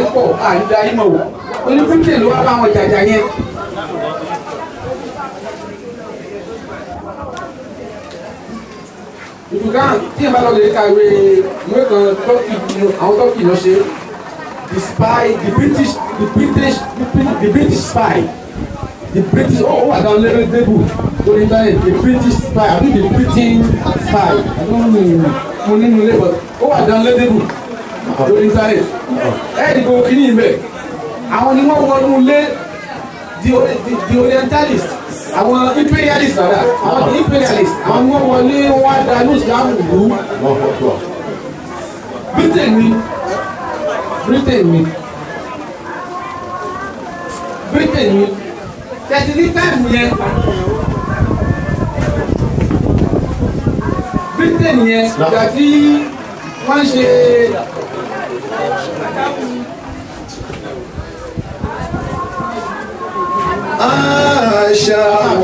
pọ̀ àrídá yín mọ̀ wò oní britain ló wá bá wọn jàjà yẹn. ìdùkà tí ẹ bá lọ lè ka ìwé ìwé kan tọ́kì àwọn tọ́kì lọ ṣe the spy the british the british the british spy the british ó wà dáwọn lẹ́rẹ́ débù lórí internet the british spy àbí the britain spy àdúgbò mo nínú ilé but ó wà dáwọn lẹ́rẹ́ débù lórí internet ẹ̀ẹ́dìgbò kìíní ibẹ̀ àwọn ni wọ́n wọnú lé the the orientalist àwọn imperialist rárá àwọn the imperialist àwọn ni wọ́n wọlé wọ́n á da ní islam lù ú britain ni britain ni britain ni tẹ̀sí ní táìmù yẹn britain yẹn ìgbà tí wọ́n ṣe àṣà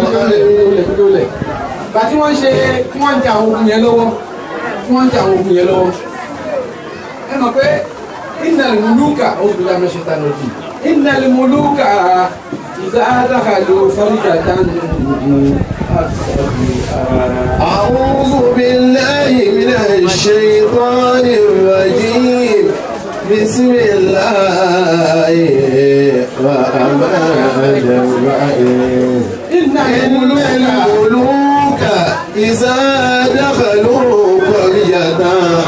ìgbà tí wọ́n ṣe tí wọ́n ń jẹ àwọn ogun yẹn lọ́wọ́ tí wọ́n ń jẹ àwọn ogun yẹn lọ́wọ́ ẹ mọ̀ pé innal muluka oṣù tó dáná ṣe tánà jù innal muluka ìzá dákàlù farijatan أعوذ بالله من الشيطان الرجيم بسم الله الرحمن الرحيم innal إن muluka الملوك إذا دخلوا قرية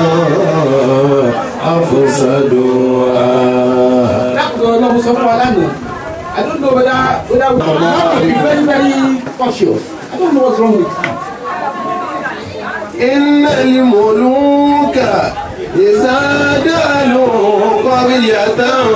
أفسدوها lákòókò ọlọ́run sọ fún wa lánàá I don't know whether whether we have to be very very cautious I don't know what's wrong with you. إن الملوك إذا دخلوا قرية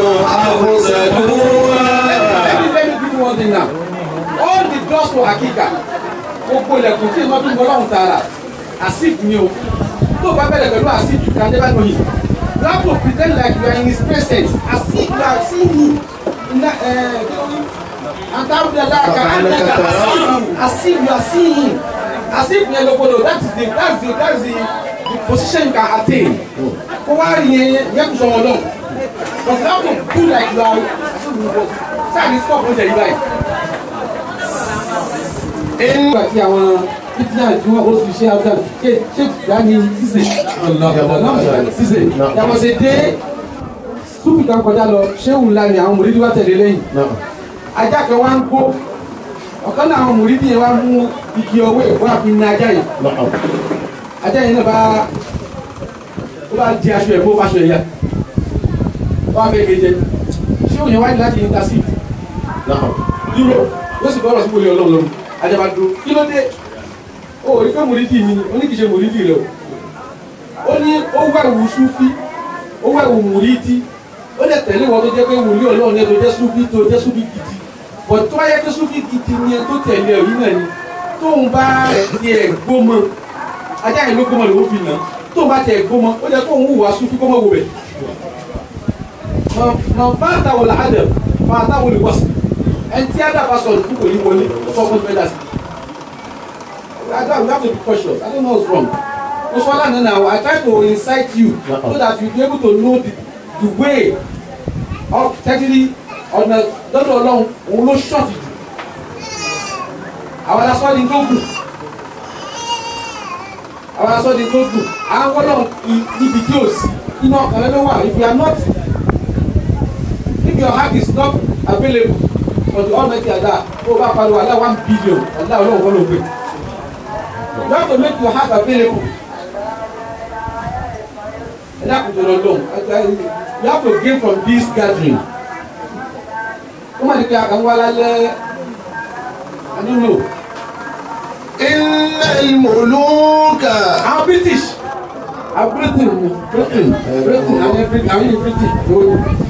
أفسدوها Let me let me give you one thing now. All the doors for Akika, gbogbo ilẹ̀kùn tí ìmọ̀ tó ń bọ̀ lọ́hùn tààrà, àsìf ni o. Tó o bá bẹ̀rẹ̀ pẹ̀lú àsìf you can never know him. You have to pretend like you are in his presence. Àsìf you are seeing him. Nna ẹ̀ Antawudala ka Antaka àsìf àsìf you are seeing him. Àsìf yẹn lọ́gbọ́dọ̀ that is the that is the that is the the position you can attain. Kó wá rí yẹn yẹn kò sọ̀rọ̀ lọ. But you have to do like you are. Sáà ní stop oúnjẹ yìí báyìí nígbà tí àwọn fitna tí wọ́n oṣù ṣe àwùjọ ṣe ṣe ìgbà ní ṣíṣe ṣíṣe yàtọ̀ ṣe dé súpì kan kọjá lọ ṣéwù ńlá ni àwọn mòrídìí wá tẹ̀lé lẹ́yìn ajá kan wá ń gbó ọ̀kan náà àwọn mòrídìí yẹn wá mú igi ọwọ́ ẹ̀ wá fi ní ajá yẹn ajá yẹn náà bá ó bá di aṣọ ẹ̀ kó fàṣọ ẹ̀ yá wọ́n á fẹ́ kéde ṣéwù yẹn wá ní láti intercede dúró ó sì bọ́rọ̀ sí wọlé ọlọ́run lọ́rùn ajaba dúró kí ló dé ó rí pé mòrídìí mi ni ó ní kì í ṣe mòrídìí rẹ o ó ní ó wá ìwù súfí ó wá ìwù mòrídìí ó lè tẹ̀lé wọn tó jẹ́ pé wòlíì ọlọ́run ní ẹ tó jẹ́ súfí tó jẹ́ súfí gidi bọ̀ tó wáyé pé súfí gidi ni ẹ tó tẹ̀lé ẹ̀rí náà ni tóun bá tiẹ̀ gbómọ ajá yẹn ló gbómọ lòó fi nà tóun bá tiẹ̀ gbómọ ó jẹ́ kóun hùwà súfí kó mọ̀ wò bẹ̀ mọ̀ bá àtàwọn làádẹ̀ mọ̀ àtàwọn olùwọ́sì ẹni tí ada bá sọ̀rọ̀ fún kò ní wọlé sọ fún bẹ́ẹ̀ dasi I don't we have to be cautious I don't know what's wrong mo sọ lánàá now I try to incite you so that you be able to know the the way of tẹ́tìrì ọ̀nà lọ́dọ̀ ọlọ́run òun ló ṣọ́ọ̀tì jù àwọn alasọ́ ni tó gùn àwọn alasọ́ ni tó gùn àwọn ọlọ́run níbi tí ò sí iná ọkàn lẹ́nu wà if you are not if your heart is not available for the almighty Allah tó o bá pariwo Allah one billion Allah ọlọ́run kọ́ ló gbé you have to make your heart available ẹ dákun tó lọ lóhùn you have to gain from this gathering ó má di pé àwọn alálẹ́ I don't know إن الملوك àwọn British àwọn Britain ni Britain Britain àwọn Britain àwọn yìí Britain ló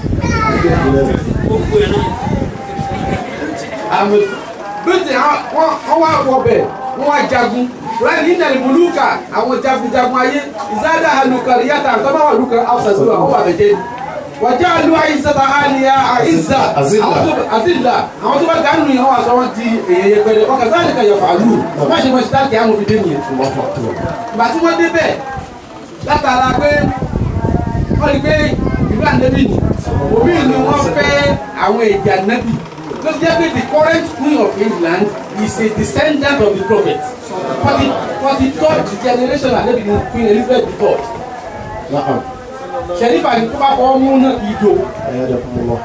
àmì britain wọn wọn wá wọbẹ wọn wá jagun rẹ ní nàìmúlùkà àwọn jagunjagun ayé ìsáàdà àlùkàrí yàtà àtọ́bà wà lùkà àfẹsùwà wọn wà bẹ̀jẹ̀ ni wàjà àlù àyíṣàtà àlìyà àyíṣà Àzìlà. àzìlà àwọn tó bá dánù yìí wọn wà sọ wọn di èyàn yẹpẹrẹ wọn kà sáà nìkan yọfà lù má ṣe mọ ṣítáàkì àwọn òfin dé nìyẹn ìgbà tí wọ́n débẹ̀ látara pé wọ́n rí pé ìlú àndébì ni òbí àwọn èdè ànábì ló ti jẹ́ pé the current queen of England is a descendant of the prophet for the for the third generation ànábì ni queen Elizabeth the third نعم ṣẹ̀rífà ni tó bá fọwọ́ mú náà kì í do أيدكم الله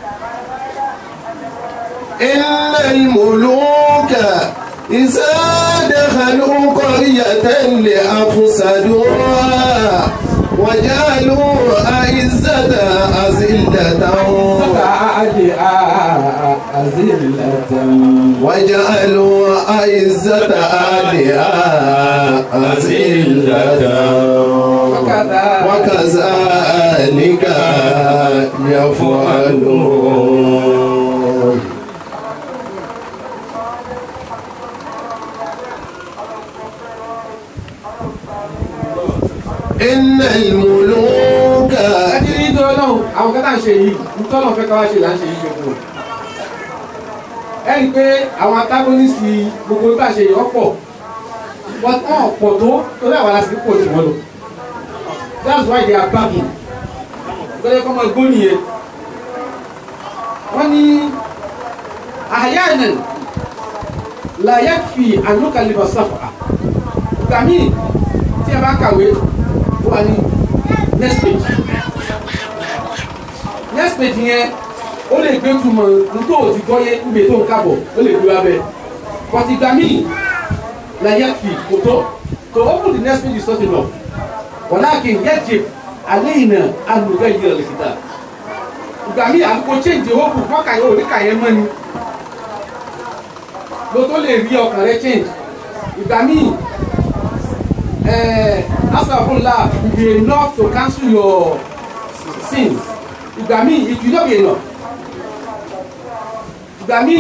إن الملوك إذا دخلوا قرية لأفسدوها وجعلوا أعزة أذلة وجعلوا أعزة أهلها أذلة وكذلك يفعلون إن الملوك láti ní tó náà àwọn kẹta ń ṣe yìí nítorí wọn fẹ́ ká wá ṣe là ń ṣe yìí gbogbo ẹ rí i pé àwọn antagonisi gbogbo bá ṣe yìí ọ̀pọ̀ wọ́n tán ọ̀pọ̀ tó torí àwọn aláṣẹ pọ̀ jù wọ́n lọ that's why they are backing gbọ́dọ̀ kọ́ ọmọ ẹgbó nìyẹn wọ́n ní àyànnà làyẹ̀ fi ànúkàlìbọ̀ sáfà ìgbà míì tí a bá kàwé ó wà ní next page next page yẹn ó lè gbé túmọ̀ nítorí òtí gbọ́yé níbi tó ń kábọ̀ ó lè gbé abẹ́ but ìgbà míì làyẹ̀ fi kò tó to open the next page is not enough walakin yajib alayna an nughayyira al-kitab ìgbà míì àdúgbò change owó kù mọ́kàyọ̀ oníkàyẹ̀ mọ́ ni ló tó lè rí ọkàn rẹ change ìgbà míì asàfúnla will be enough to cancel your sins ìgbà míì it will not be enough ìgbà míì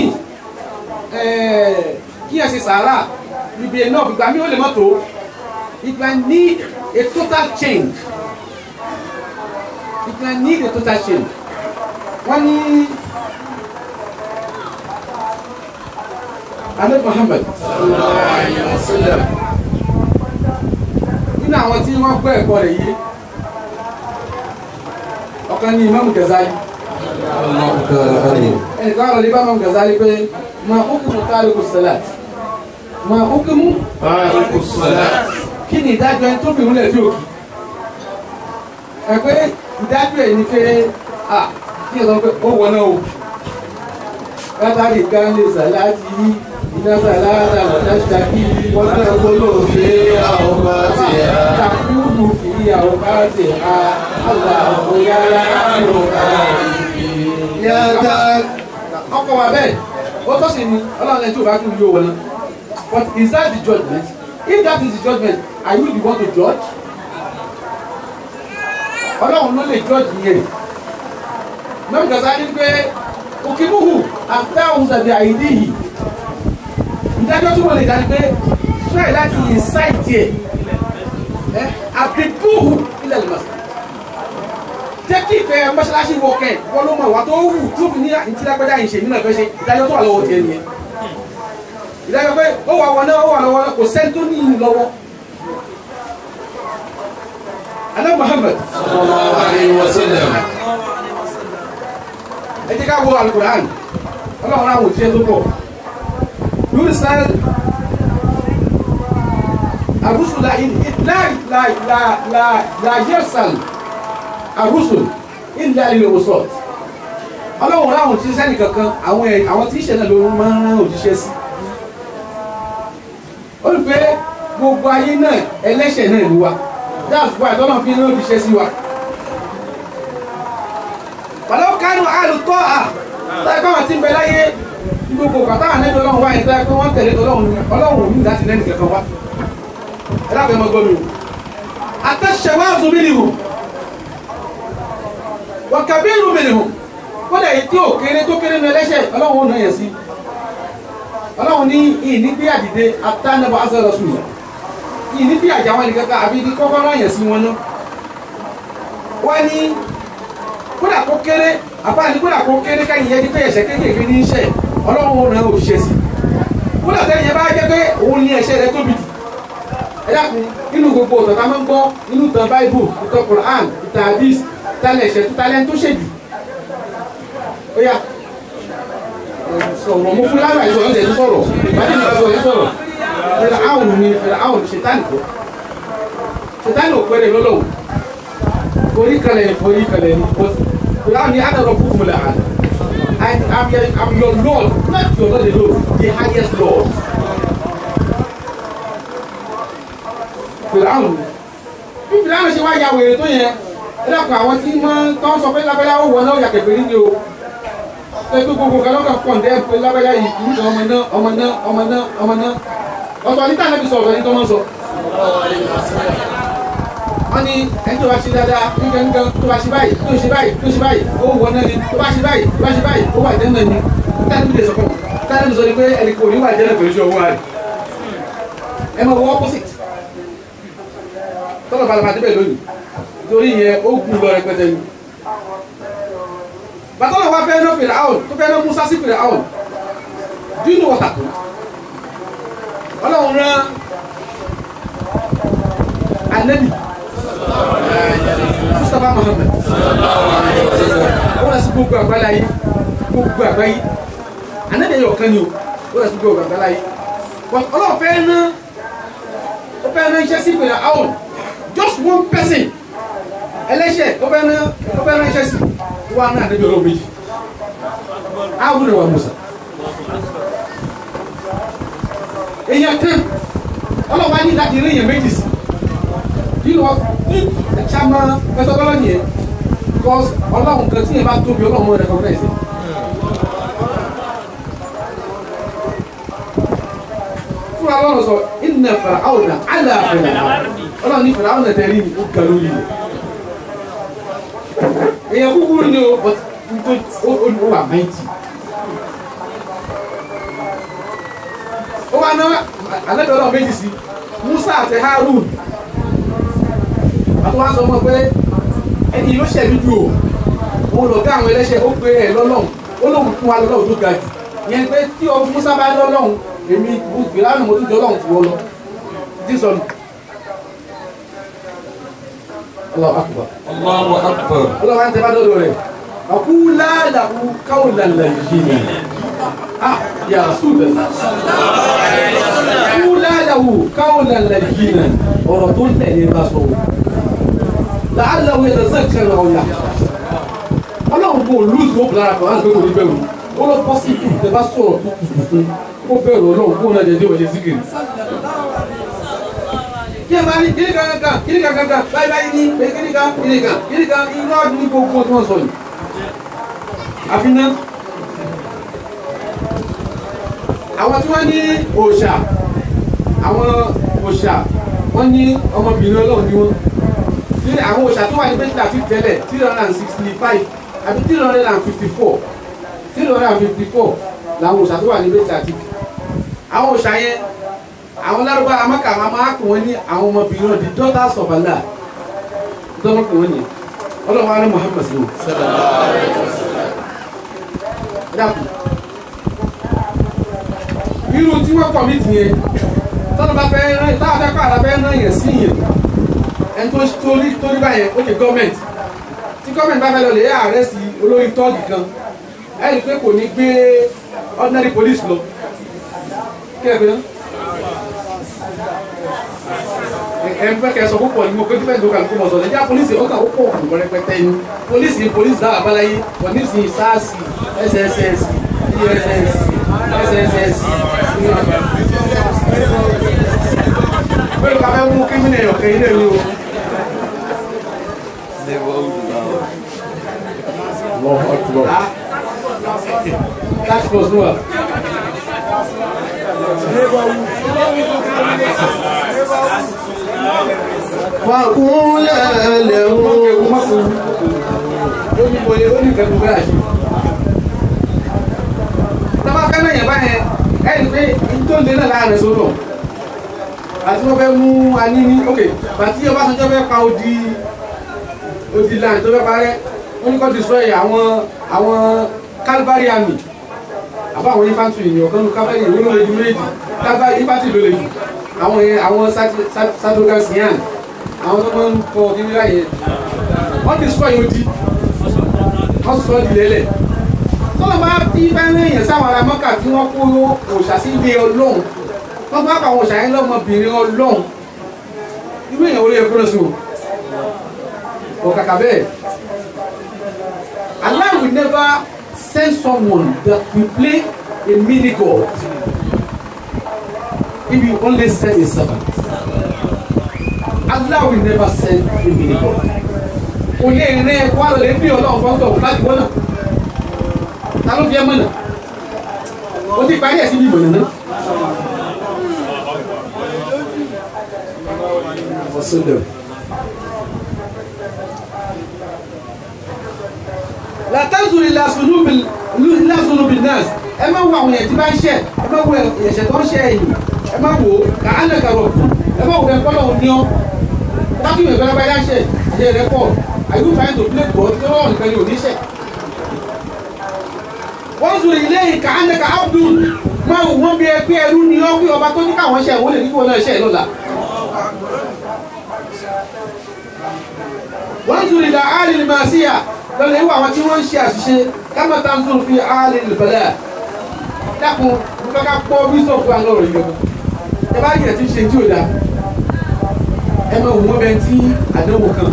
kí ẹ ṣe sàárà will be enough ìgbà míì ó lè mọ́ tó it might need a total change it might need a total change wọ́n ní alẹ́ Muhammad nínú àwọn tí wọ́n gbọ́ ẹ̀kọ́ rẹ̀ yìí ọ̀kan ní Imam Ghazali ẹnìkan ọ̀rọ̀ lébà Imam Ghazali pé ma hukumu tariku salat ma hukumu تارك الصلاة kí ni ìdájọ́ ẹni tó fi ìrúlẹ̀ tí ò kí ẹ pé ìdájọ́ ẹ̀ ni pé à kí ẹ sọ pé ó wọ náà o látàrí kan lè sàláàtì yí iná sàláàtà wọ̀dá ṣàkí wọ́n náà gbọ́dọ̀ في أوقاتها takúrú fi àwọn bá ti ha aláwọ̀ yára ló ká يا تارك ọkọ̀ wa bẹ́ẹ̀ ó tọ́ sí ni ọlọ́run ẹni tí ò bá kún yóò wọlé but is that the judgement if that is the judgement are you the one to judge ọlọ́run ló lè judge yẹn mẹ́rin kẹsà ní pé òkìmùhù àtàwọn ṣàbí àìdí yìí ìdájọ́ tí wọ́n lè dá ni pé try láti incite ẹ̀ ẹ́ àbíbúhù ilẹ̀ lè mọ̀ jẹ́ kí ìfẹ́ mọ́ṣáláṣí wọ kẹ́ wọ́n ló mọ̀ wá tó wù tó fi ní ìtìlágbẹ́dá yìí ṣe nínú ẹ̀fẹ́ ṣe ìdájọ́ tó wà lọ́wọ́ tiẹ̀ nìyẹn ìdájọ́ pé ó wà wọn náà ó wà lọ́wọ́ náà kò sẹ́ni tó ní ìlú lọ́wọ́ alẹ́ Muhammad صلى الله عليه وسلم ẹ jẹ́ ká wo alukur'an ọlọ́run àwọn òṣìṣẹ́ tó pọ̀ lórí sáré àrùsùn la la la la la la yẹ́sàn àrùsùn ìlà ilé òsọ̀ ọlọ́run àwọn òṣìṣẹ́ nìkankan àwọn ẹ̀ àwọn tí ìṣẹ̀lẹ̀ ló máa ń rán òṣìṣẹ́ sí ó rí pé gbogbo ayé náà ẹlẹ́ṣẹ̀ náà ni wa that's why tọ́lọ́ fi ń rán òṣìṣẹ́ sí wa wàlọ́ kánú àlùtọ́ à táyé pé àwọn tí ń bẹ láyé ní gbogbo kàtà ànẹ́bí ọlọ́run wáyé táyé pé wọ́n tẹ̀lé tọ́lọ́run ní ọlọ́run ní láti lẹ́nu kẹfẹ́ wá ẹ dábẹ́ mọ́ gbọ́mi o àtẹ̀sẹ̀wá àzùmí ni o wọ̀kàbí ìlú mi ni o kódà èyí tí ò kéré tó kéré ní ẹlẹ́ṣẹ̀ ọlọ́run ò nà yẹn sí ọlọ́run ní ìní bí àdìde àtànàbọ̀ azọ́rọ̀ sùn ìní bí àjà wọn nìkan ká àbí ní kọ́kọ́rọ́ yẹn sí wọn náà wọ́n ní kódà kó kéré àbáni kódà kó kéré káyìn yẹn ní pé ẹ̀ṣẹ̀ kéékèèké ní iṣẹ́ ọlọ́run ó ràn òṣìṣẹ́ sí kódà tẹ́lẹ̀ yẹn bá jẹ́ pé òun ní ẹ̀ṣẹ̀ rẹ tóbi jù ẹ dákun inú gbogbo ọ̀tọ̀ tá a máa ń gbọ́ inú ìtàn báíbù ìtàn Quran ìtàn hadith ìtàn ẹ̀ṣẹ̀ tó talẹ́ tó ṣèjù ó bóyá sọ̀rọ̀ mo fún lára ìṣòro ẹ̀ tó sọ̀rọ̀ ìbájú ìgbà sọ̀rọ̀ ẹ̀ sọ̀rọ̀ fẹ̀rẹ̀ áwùn ni fẹ̀rẹ̀ áwùn ṣètánì kọ́ ṣètánì ò pẹ́rẹ́ lọ́lọ́wọ́ forí kalẹ̀ ni forí kalẹ̀ ni fẹ̀rẹ̀ áwùn ni adàlọ́ fún mi làwọn I am your, I'm your Lord not your Lord alone the highest Lord fẹ̀rẹ̀ áwùn bí fẹ̀rẹ̀ áwùn ṣe wá ya wèrè tó yẹn ẹ dàpọ̀ àwọn tí wọ́n tọ́ sọ pé lábẹ́lá ó wọ náà yà kẹfẹ́ nídìí o pẹ̀lú gbogbo kan lọ́kàn pọ̀ ǹdẹ́ pé lábẹ́lá yìí kì í sọ ọmọ náà ọmọ náà ọmọ náà ọmọ náà ọ̀tọ̀ níta náà fi sọ ọ̀tọ̀ ní tọ́mọ́ sọ. wọ́n ní ẹni tó bá ṣe dáadáa nǹkan nǹkan tó bá ṣe báyìí tó ṣe báyìí tó ṣe báyìí ó wọ náà ni tó bá ṣe báyìí tó bá ṣe báyìí ó wà jẹ́ náà ni táyà níbi lè sọ fún un táyà níbi sọ ni pé ẹnì kò ní wà jẹ́ náà pẹ̀lú iṣẹ́ owó rẹ̀ ẹ máa wọ opposite tọ́lọ̀ balaba débẹ̀ lónìí torí yẹn ó gùn lọ rẹpẹtẹ ni bàtọ́lọ̀ wa fẹ́ náà fèrè àwọn tó fẹ́ náà Musa sí fèrè àwọn do you know what happened ọlọ́run rán anabi Mustapha Muhammad ó lọ sí gbogbo àgbáyé ayé gbogbo àgbáyé anabi ẹ̀yọ̀ kan ni o ó lọ sí gbogbo àgbáyé ayé ọlọ́run fẹ́ náà ó fẹ́ náà iṣẹ́ sí fèrè àwọn just one person ẹlẹ́ṣẹ̀ tó fẹ́ náà tó fẹ́ náà iṣẹ́ sí wa náà anabi ọlọ́run méjì áwùn rẹ̀ wà Musa èèyàn kan ọlọ́wọ́ á ní láti rí èèyàn méjì sí yìí lọ ní ẹ̀ṣámá methodology yẹn because ọlọ́run kan tí yẹn bá tóbi ọlọ́run rẹ̀ kọ́kọ́ ẹ̀sìn. fúnra ọlọ́run sọ inna Fir'auna ala fẹ̀rẹ̀ ọlọ́run ní Fir'auna tẹ̀lé ní ó ga lórí rẹ̀ èèyàn kúkúrú ni o but ó wà máìtì. ó wá ná alẹ́bẹ̀ẹ́ ọlọ́run méjì sí Musa àti Harun àti wọ́n sọ mọ́ pé ẹni ló ṣẹ̀mí ju o òun lọ ká àwọn ẹlẹ́ṣẹ̀ ó gbé ẹ̀ lọ́lọ́run ó lóun fún wa lọ́lọ́run tó ga jù yẹn pé tí o Musa bá lọ́lọ́run èmi ìlànà mo tún jọ ọlọ́run fún ọ lọ tí sọnù. Allahu akbar. Allahu akbar. ọlọ́run á ń tẹ́ bá dọ́dọ̀ rẹ̀ àkúlá làkú káwọ̀lá làyè ah ya Rasulullah kúláàdáwò káwọlá lẹ́yìnà ọ̀rọ̀ tó ń tẹ̀lé bá sọ wò láàdáwò yẹn tẹ̀sán kẹrẹ ọ̀yà ọlọ́run kò lùsù ó blára kan láti pé kò ní bẹ̀rù ó lọ bọ́ sí ìlú tẹ bá sọ̀rọ̀ tó kù fún kó bẹ̀rù ọlọ́run kó náà jẹjẹ òṣè síkìrì. kí ẹ máa ní kíní kan kan kíní kan kan kan báyìí báyìí ní pé kíní kan kíní kan kíní kan irọ́ ní gbogbo tí wọ́n sọ yìí. àfi náà àwọn tí wọ́n ní òòṣà àwọn òòṣà wọ́n ní ọmọbìnrin ọlọ́run ni wọ́n ní àwọn òòṣà tó wà ní bẹ́tìlá fi tẹ́lẹ̀ three hundred and sixty five àbí three hundred and fifty four three hundred and fifty four làwọn òòṣà tó wà ní bẹ́tìlá ti àwọn òòṣà yẹn àwọn lárúbá amáka àwọn amáka wọn ní àwọn ọmọbìnrin náà the daughters of Allah dọ́mọkùn wọn yẹn ọlọ́run wa ní Muhammad sí wọn. dàpọ̀ irú tí wọ́n kọ̀ mí tì yẹn tọ́lọ́ bá fẹ́ rán táwọn fẹ́ kọ́ àrà fẹ́ rán yẹn sí yẹn ẹni tó torí torí báyẹn ó ṣe gọ́ọ̀mẹ̀ntì tí gọ́ọ̀mẹ̀ntì bá fẹ́ lọ lè ààrẹ sí olórí tọ́ọ̀gì kan ẹ rí i pé kò ní gbé ordinary police lọ kí ẹ pé ná. ẹ ń fẹ́ kẹ́ sọ púpọ̀ ní mo pé dífẹ̀ẹ́ lókàlù kó mọ̀ sọ ẹ̀jẹ̀ polisi ó kà ó pọ̀ kù rẹpẹtẹ ni polisi polisi dáhà abáláyé polisi sars sss ess sss pẹ̀lú ká fẹ́ mú kírímìnà ọ̀kẹ́ ilé mi o. Allahu akbar. Ah. Task force ló wà. Faqula lahu. ó ní bóyá ó ní nǹkan tó bẹ́ẹ̀ àṣì. Tábà fẹ́ náà yẹn báyẹn ẹni pé tó lé náà láàrin sódò. Àti wọ́n fẹ́ mú aníní ok bàtí Ọbásanjọ́ fẹ́ pa odi odi land tó fẹ́ parẹ́ wọ́n ní kó destroy àwọn àwọn Calvary army àbá àwọn infantry ní ọ̀kan ní Calvary ìwé ló lè ju méjì Calvary infantry ló lè jù àwọn yẹn àwọn Sadogan Sian àwọn tó máa ń kọ kíní láyé wọ́n destroy odi wọ́n sọ di lélẹ̀ tọ́lọ̀ bá ti bá ń rìn sáwọn ará mọ́kà tí wọ́n kó òòṣà sí ilé ọlọ́run wọ́n bá pa àwọn òòṣà yẹn lọ́mọbìnrin ọlọ́run irú èèyàn orí ẹ̀kọ́ lọ́sùn ọ̀kàkà bẹ́ẹ̀ Allah will never send someone that will play a mini god if you only send a servant Allah will never send a mini god o lè rìn ẹ̀kọ́ àlọ́ lè bí ọlọ́run fọ́ńtọ̀ láti wọ́n náà ta ló fi ẹ mọ̀nà o ti parí ẹ̀ síbi ìmọ̀nà náà. وسلم látàzù ilà sunubi nas ẹ má wo àwọn èèyàn tí bá ń ṣẹ̀ ẹ má wo ẹ̀ṣẹ̀ tó ń ṣẹ̀ ẹ̀yìn ẹ má wo kà á nà kàrọ̀ ẹ má wo ẹ kọ́lọ̀ òní ọ́ tákì ìwé gbẹ́rẹ́ bá yá ṣẹ̀ ṣe rẹ pọ̀ are you trying to play God tí wọ́n nìkan ní oníṣẹ̀. wọ́n sùn ilé ìkà á nà kà ábdùn má wò wọ́n bí ẹ pé ẹrú ni ọ́ pé ọba tó ní káwọn ṣẹ̀ wọ́n lè ní kí wọ́n náà ṣẹ̀ lọ́la. wọ́n sùn ilà áàlì ní màá síyà lọ́nà ìwà àwọn tí wọ́n ń ṣe àṣìṣe kámọ́ tá ń sùn fi áàlì nìbẹ̀lẹ̀ dákun mo fẹ́ ká pọ́ bíṣọ̀pù àlọ́ rẹ̀ yọ ẹ bá yẹ̀ tí ń ṣe tí ò dáa ẹ máa wò wọ́n bẹ tí àdánwò kan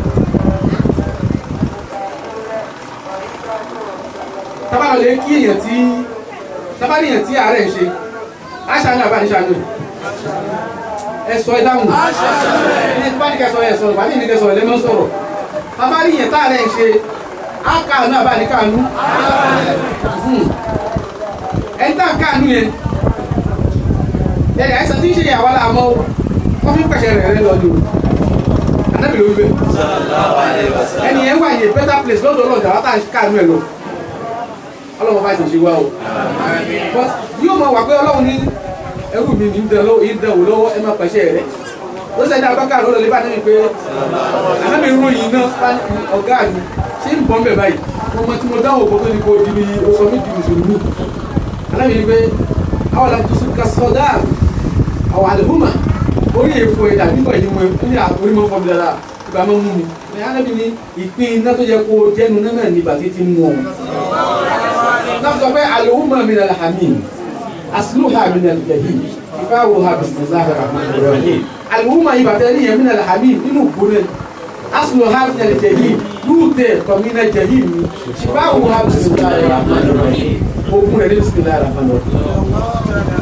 tábàlọ́ lè kí èèyàn tí tábàlọ́ èèyàn tí àárẹ̀ ń ṣe aṣáájú àbá níṣáájú ẹ sọ ẹ dáhùn ẹ bá ní kẹsọ ẹ sọ̀rọ̀ bá ní ní kẹsọ ẹ lẹ́mọ́ sọ̀rọ̀ tábàlọ́ èèyàn tá àárẹ̀ ń ṣe ákàánú àbá ní káánú ẹ ń tàn káánú yẹn ẹ àìsàn tí ń ṣe ìyàwó làmọ́ wọ́n fi ń pẹ̀sẹ̀ rẹ̀ rẹ̀ lọ ni o anabi ló wípé ẹni yẹn wà ní a better place lọ́dọ̀ ọlọ́dọ̀ àwọn tá à ń káàánú ẹ̀ lọ ọlọ́run bá ti ṣe wá o but yóò mọ wà pé ọlọ́run ní ẹrú mi ní ìdánwò ìdánwò lọ́wọ́ ẹ má pẹ̀sẹ̀ rẹ̀ ó sẹ́ni abáká ló lọ lé bá níbi pé anabi ròyìn náà ọ̀gá mi ṣé ń bọ́ ń bẹ̀ báyìí mo mọ tí mo dáhùn òkú tó ní kó di mi oṣù mi di mùsùlùmí anabi ní pé àwọn làǹtó sùn ká sọdá àwọn àlùfùmà orí èfo ẹ̀dá nígbà yìí mo ní àkórí mọ́ fọ́mi dára ìgbà máa ń mú mi ní alábi ní ìpín iná tó yẹ kó jẹ́nu náà ní bàtí ti mú ọ. náà sọ pé àlòhùnmọ̀ mi nàlẹ́ hàmì àsìlùhà mi nàlẹ́ jẹ̀hì ìfáwò ha bisimilahi rahman rahim àlòhùnmọ̀ yìí bàtẹ́ ní yẹn mi nàlẹ́ hàmì nínú gbóná àsìlùhà mi nàlẹ́ jẹ̀hì lùtẹ̀ tọ̀mínà jẹ̀hì mi ìfáwò ha bisimilahi rahman rahim ogun rẹ̀ ní bisimilahi rahman rahim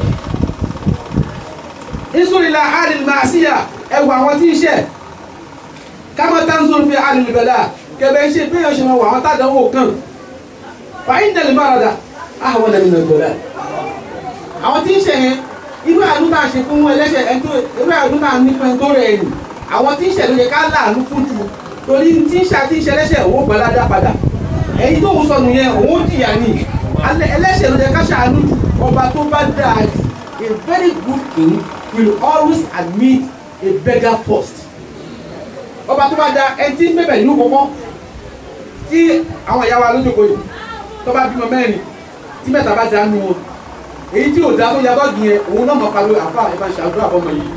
ìsúrìlà àdìl màásíyà ẹwà àwọn tí ń ṣe kámọ́ tánzùn fi àdìl bẹ̀lá kẹbẹ̀ ṣe pé yóò ṣe mọ̀ wà àwọn tàdánwò kan fàyín tẹ̀lé márada àwọn ẹ̀mí nà gbọ́dá àwọn tí ń ṣe yẹn irú àánú náà ṣe fún ẹlẹ́ṣẹ̀ ẹ̀ńtó irú àánú náà ní fún ẹ̀ńtó rẹ̀ ẹ̀yìn àwọn tí ń ṣe ló yẹ ká láàánú fún jù torí tí ń ṣe àti ń ṣe ẹlẹ́ṣẹ̀ òun gbọ́ládá padà ẹ̀yin tó ń sọnù yẹn òun jìyà ni ẹlẹ́ṣẹ̀ ló yẹ ká ṣàánú jù ọba tó bá dáa jù a very good king will always admit a beggar first. ọba tó bá da ẹni tí ń bẹ̀bẹ̀ nínú kọ́kọ́ tí àwọn ìyá wa lójókòó yìí tó bá bímọ mẹ́rin tí mẹ́ta bá dánú wọn èyí tí ò dá tó ya bọ́ọ̀gì yẹn òun náà mọ̀ pariwo àfa ẹ̀ máa ṣàdúrà fọmọ yìí.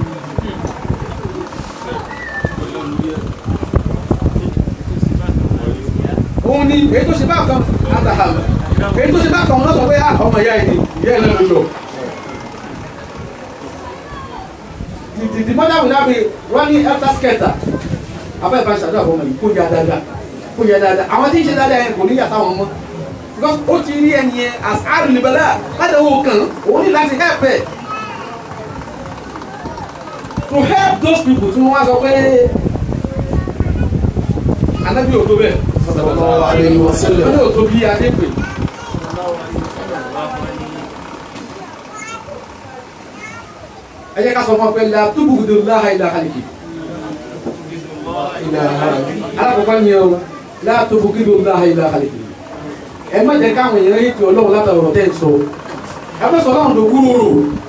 òun ni èyí tó ṣe bá kan àtàhàmà èyí tó ṣe bá kan òun náà sọ pé ọmọ ìyá ẹ̀ ni ìyá ẹ̀ náà ló lọ. the, the, the mother will now be running after skater abẹ́ ìbá ṣàdúrà fún ọmọ yìí kó ya dáadáa kó ya dáadáa àwọn tí ń ṣe dáadáa yẹn kò ní yàtọ̀ àwọn ọmọ because ó ti rí ẹni yẹn as arìnrìnbẹ̀lá láti owó kan òun ní láti help ẹ̀ to help those people tí wọ́n wá sọ pé anabi ò tó bẹ́ẹ̀ sallallahu alayhi wa sallam. anabi ò tó bí adé pè. ẹ jẹ́ ká sọ fún ọ pé la túbùkùdù láha ilà hàlìkì alákọ̀ọ́kọ́ ni o la túbùkùdù láha ilà hàlìkì ẹ má jẹ́ káwọn èèyàn yìí tí ọlọ́run látàrí ọ̀rọ̀ tẹ́ ń sọ ẹ má sọ ọlọ́run tó wúrò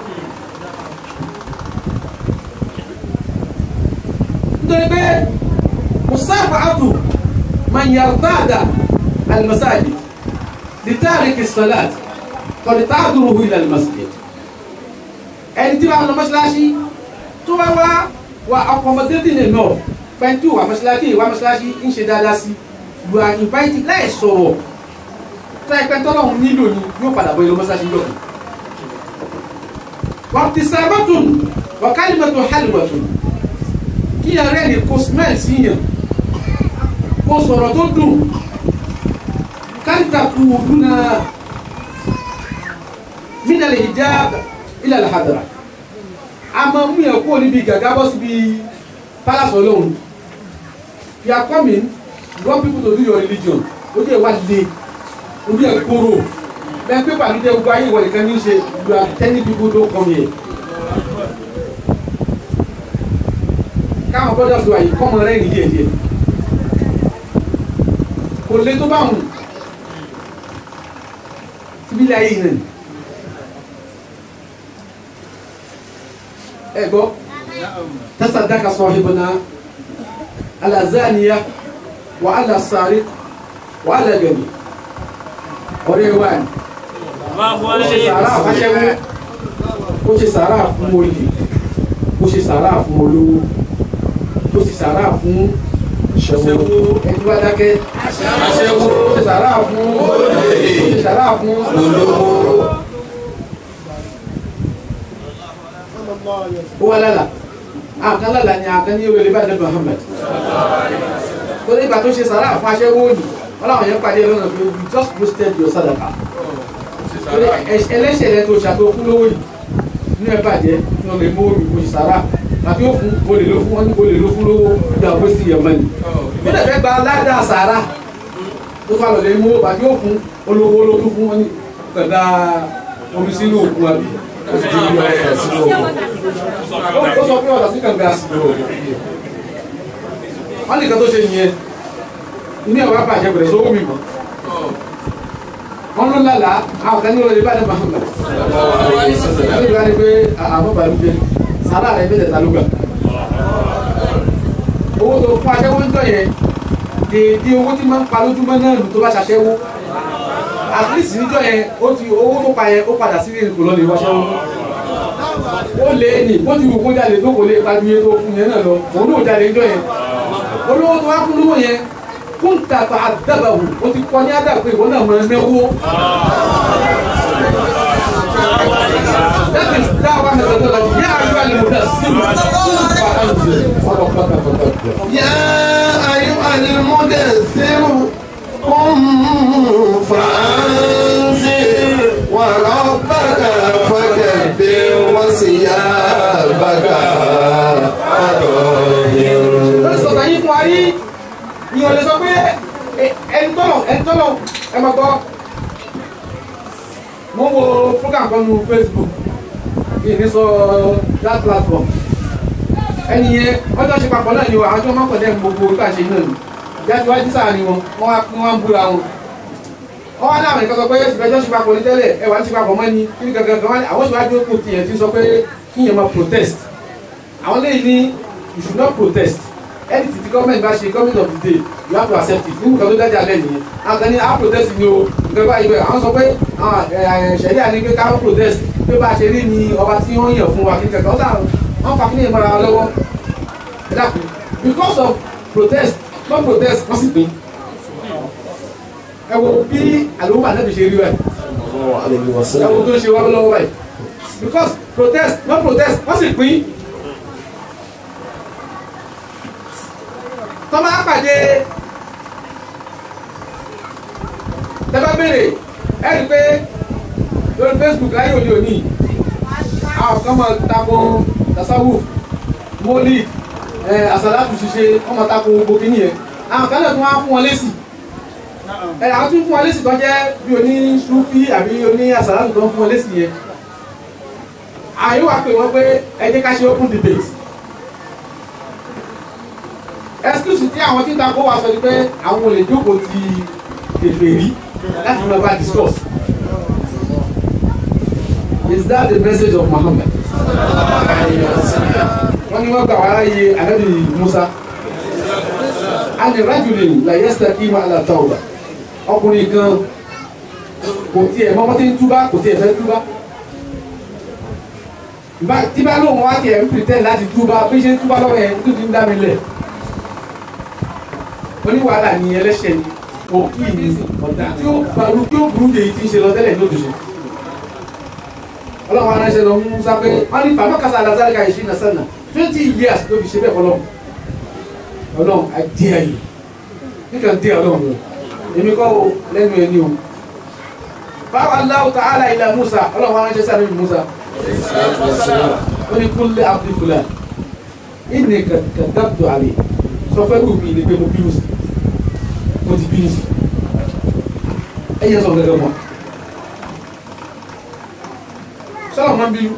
nítorí pé musafa atu man yardada almasajid litariki salat kọ̀dí ta'duruhu ila almasjid ẹni tí wàá lọ mọ́ṣáláṣí tó bá wá wà accommodating enough fẹ́ntì wà mọ́ṣáláṣí wà mọ́ṣáláṣí ń ṣe dáadáa sí you are invited láì sọ̀rọ̀ tá ẹ̀pẹ́ tọ́lọ́hún nílò ni yóò padà bọ́ ilé mọ́sáàsì yọ̀ wàtísàmọ́tún wàkálìmọ́tún hálìmọ́tún kí ẹ̀rẹ́ ni kò smell sí yàn kò sọ̀rọ̀ tó dùn káríta kú dúnà mínàlè hijab ilẹ̀ alhadara a máa mú yẹn kúrò níbi gàgá bọ́ síbi palace ọlọ́run you are coming you want people to do your religion ó jẹ́ ìwà le orí ẹ̀ kóró bẹ́ẹ̀ pé pàdúdé gbogbo ayé ìwọ nìkan ní í ṣe you are telling people don't come here. káwọn brothers wa yìí kọ́mọ rẹ̀ ní díẹ̀ díẹ̀ kò lè tó bá wù síbílẹ̀ ayé yìí náà ẹ gbọ́ tasadaka sahibuna ala zaniya wa ala sariq wa ala gani ọ̀rẹ́ wa ni ó ṣe sàárà fáṣẹ́wó ó ṣe sàárà fún olè ó ṣe sàárà fún olówó ó ṣe sàárà fún ṣẹ́wó ẹni bá dákẹ́ aṣẹ́wó ó ṣe sàárà fún olè ó ṣe sàárà fún olówó ó wà lálà àkàn lálà ni àkàn ní ìwé ìbàdàn Muhammad torí ìgbà tó ṣe sàárà fún aṣẹ́wó ni wọ́n láwọn yẹn pàdé lọ́nà pé you just wasted your sadaka torí ẹlẹ́ṣẹ̀ rẹ tó ṣàtò fún lówó yìí ní ẹ bàjẹ́ ní ọmọ ìmọ̀ omi kò sì sára àti ó fún olè ló fún wọn ní olè ló fún lówó ìgbà ó sì yẹ mọ́ni. ó lè fẹ́ gba aládàá sàrà tó fà lọ́lẹ̀ mú àti ó fún olówó ló tún fún wọn ní gbẹ̀dá omi sínú òkun àbí. ó sì ti yọ ọ̀sán sínú òkun. ó sọ pé ọ̀sán sí kànga. wọ́n nìkan tó ṣe nìyẹn ní ọ̀wá bàjẹ́ bẹ̀rẹ̀ sówó mi mọ́ wọn ló lálà àwọn kan ní olè bá ní Muhammad ẹni bá ní pé àwọn bàbá mi sàrà rẹ bẹ̀rẹ̀ ta ló gbà owó tó fún aṣẹ́wó ń tọ̀ yẹn dèédé owó tí máa ń pa lójúmọ́ náà lù tó bá ṣaṣẹ́wó at least níjọ́ yẹn ó ti owó tó pa yẹn ó padà sí ìrìn kò lọ lè wáṣẹ́wó ó lé ní bó ti wù kó jáde tó kò lè pàdé iye tó fún yẹn náà lọ òun náà jáde níjọ́ yẹn olówó tó wá fún lówó yẹn kunta ta'addabahu o ti kọ́ ní àdàpé ìwọ náà máa náwó. that is dawa methodology yá ayọ́ àlùmọ́dà sílùú fa anzil ọ̀rọ̀ pátá pátá. يا أيها المدثر قم فأنذر وربك فكبر وثيابك lórí فطهر sọ̀tà yín fún wa rí ìyàn lè sọ pé ẹni tọ́lọ̀ ẹni tọ́lọ̀ ẹ máa gbọ́ mo ń wo program kan nu Facebook yìí ní sọ that platform ẹni yẹn wọ́n jọ ṣe papọ̀ náà ni wọ́n àwọn tí wọ́n máa ń pọ̀ dẹ́nu gbogbo ìgbà ṣe náà ni ìjà tí wọ́n jí sáà ni wọn wọ́n wá wọ́n wá ń búra wọn wọ́n wá láwọn nǹkan sọ pé ìgbẹ́jọ́ ṣe papọ̀ ní tẹ́lẹ̀ ẹ wà ní ṣe papọ̀ mọ́ ni kí ni gangan gan wá ní àwọn ìṣòwájú òkú tiẹ̀ ti sọ pé kí yẹn máa protest àwọn lẹ́yìn ní you should not protest anything the government bá ṣe government of the day you have to accept it nínú kan tó dájà lẹ́yìn yẹn àwọn kan ní a protest ni o nǹkan báyìí bẹ́ẹ̀ àwọn sọ pé ṣẹ̀ríà ní pé ká protest pé bá a ṣe rí ni ọba tí wọ́n yàn fún wa kí n kẹ̀kẹ́ ọ̀sán wọ́n fa kí ní ìmọ̀ra wọn lọ́wọ́ ẹ dákun because of protest no protest wọ́n sì pín ẹ wo bí àlùmọ́ àná ṣe rí báyìí عليه ẹ wo وسلم tó ń ṣe wá lọ́wọ́ báyìí because protest no protest wọ́n sì pín tọ́ bá pàdé tẹ́ bá béèrè ẹ rí i pé lórí Facebook láyé òde òní àwọn kan máa tako tasawuf moli ẹ àsàlátù ṣiṣẹ́ wọ́n máa tako gbogbo kìíní yẹn àwọn kan náà tún wá fún wọn lésì ẹ àwọn tún fún wọn lésì tó jẹ́ bí oní sufi àbí oní àsàlátù tó ń fún wọn lésì yẹn àyè wà pé wọ́n pé ẹ jẹ́ ká ṣe open debate excuse tí àwọn tí ń takò wá sọ ni pé àwọn olè jókòó ti kèfèrí láti máa bá discuss is that the message of Muhammad wọ́n ní wọ́n gbà wá láyé anabi Musa ani rajulin la yastaqima ala tawba ọkùnrin kan kò tiẹ̀ mọ́ wọ́n ti ń túbá kò tiẹ̀ fẹ́ túbá Bá- tí bá lóun wá tiẹ̀ ń pretend láti túbá bí ṣe ń túbá lọ́wọ́ yẹn tó ti ń dá mi lẹ̀ oníwàhálà ni ẹlẹ́ṣẹ̀ ni òkì ní ọ̀dà tí ó gbaru tí ó burú èyí tí ń ṣe lọ tẹ́lẹ̀ ní òtúnṣe ọlọ́run aráṣẹ́ lọ mú sápẹ́ wọ́n ní bàbá kásá alazari ká ìṣí náà sẹ́nà twenty years ló fi ṣe bẹ́ẹ̀ fọlọ́run ọlọ́run àdí ayé nígbà dé ọlọ́run lọ èmi kọ́ o lẹ́nu ẹni o báwa Allahu ta'ala ila Musa ọlọ́run aráṣẹ́ sáré mi Musa ó ní kúnlẹ̀ abdulfula ìní kàdáàbò àlè sọ fẹ́ wù mí ní pé mo bínú sí mo ti bínú sí ẹ yẹ sọ gẹ́gẹ́ mọ́ sọlọ máa ń bínú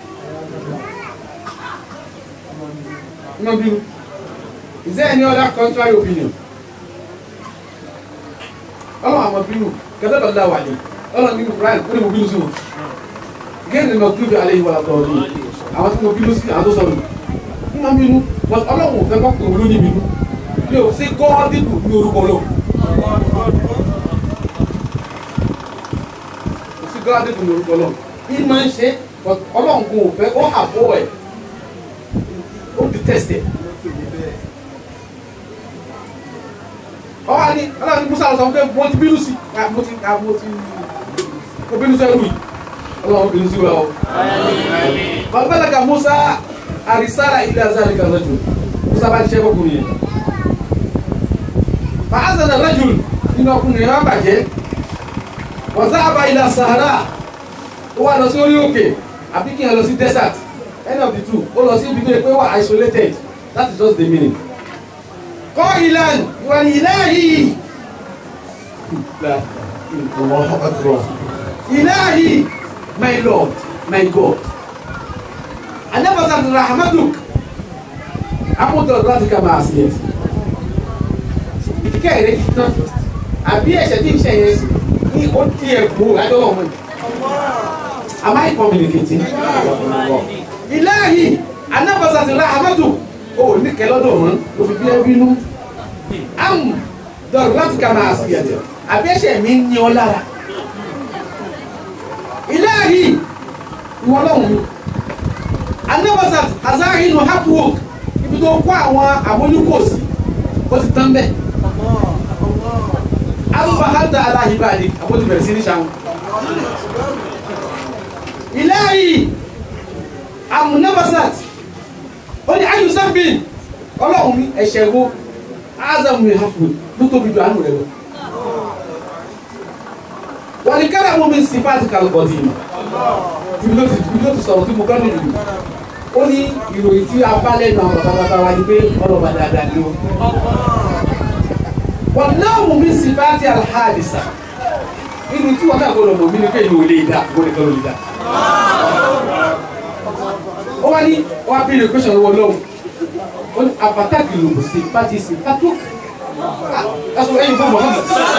máa ń bínú is there any other contrary opinion ọlọ́run àmọ́ bínú kàdáàbò àlè wà ní ọlọ́run nínú Brian ó ní mo bínú sí wọn gẹ́gẹ́ ní ọdún alẹ́ ìwà àtọ̀ọ̀dún àwọn tí mo bínú sí àwọn tó sọ̀rọ̀ ní máa ń bínú but ọlọ́run ò fẹ́ kọ́ pé òun ló ní bínú mi ò sí gọ́ọ́dìbù ní orúkọ ọlọ́run kò sí gọ́ọ́dìbù ní orúkọ ọlọ́run ní máa ń ṣe but ọlọ́run kò fẹ́ ó àbọ̀ ẹ̀ ó detest ẹ̀ ọwọ́ ni ọlọ́run ní musa sọ pé mo ti bínú sí mo ti mo ti mo bínú sẹ́rù yìí ọlọ́run bínú sí wa o. Bàbálàkà Musa àrísára ilé azari kan rajul. Musa bá ṣiṣẹ́ fọkùnrin yẹn. Fàázànà rajul nínú ọkùnrin yẹn wá bàjẹ́. Wọ́n sábà ilé Sahara. Ó wá lọ sí orí òkè àbí kí n lọ sí desert. End of the two. Ó lọ sí ibi tó yẹ pé wà isolated. That is just the meaning. Kọ́ ìlànà ìwà ní ilahi. Ilahi my Lord, my God. I never said rahmatuk. Amúdọ̀ láti ká máa sí ẹ̀sìn. Ìdíkẹ́ rẹ̀ ti tán. Àbí ẹ̀ṣẹ̀ tí ń ṣe yẹn ní ó ti ẹ̀ kú àjọwọ̀ mọ́. Am I communicating? Ilahi, I never said rahmatuk. O ní kẹlọ́dọ̀ mọ́, o fi bí ẹ bínú. Amúdọ̀ láti ká máa sí ẹ̀sìn. Àbí ẹ̀ṣẹ̀ mi ń ní ọ lára ilahi ìwọ lọ́hùn mi anabasat azahinu hapwork ibi tó kó àwọn àmójúkòsí ó ti tán bẹ́ẹ̀ abúlé hàtà aláhìbáàdì àbójú bẹ̀rẹ̀ sí ní sàwọn ilahi amunabasat ó ní ayùsàbìn ọlọ́hùn mi ẹ̀ṣẹ̀ wo azamu hapwork ló tóbi ju àánú rẹ lọ wọ́n ní kára mú mi sí fáàtì kálukọ̀tì ibi ló ti ibi ló ti sọ̀rọ̀ tí mo kọ́ nìyí ó ní ìròyìn tí a bá lẹ́nu àwọn bàbá bàbá wa ni pé ọlọ́ba dáadáa ni ó wọ́n náà mú mi sí fáàtì alhadisa inú tí wọ́n náà gbọ́dọ̀ mọ̀ mí ni pé inú ò lè dá kó lè kọ́ ló lè dá ó wá ní wọ́n á bí ilé question wọ lọ́wọ́ ó ní àpàtàkì lòmù sí fáàtì sí fátó ẹ̀sùn ẹ̀yìn fún mọ̀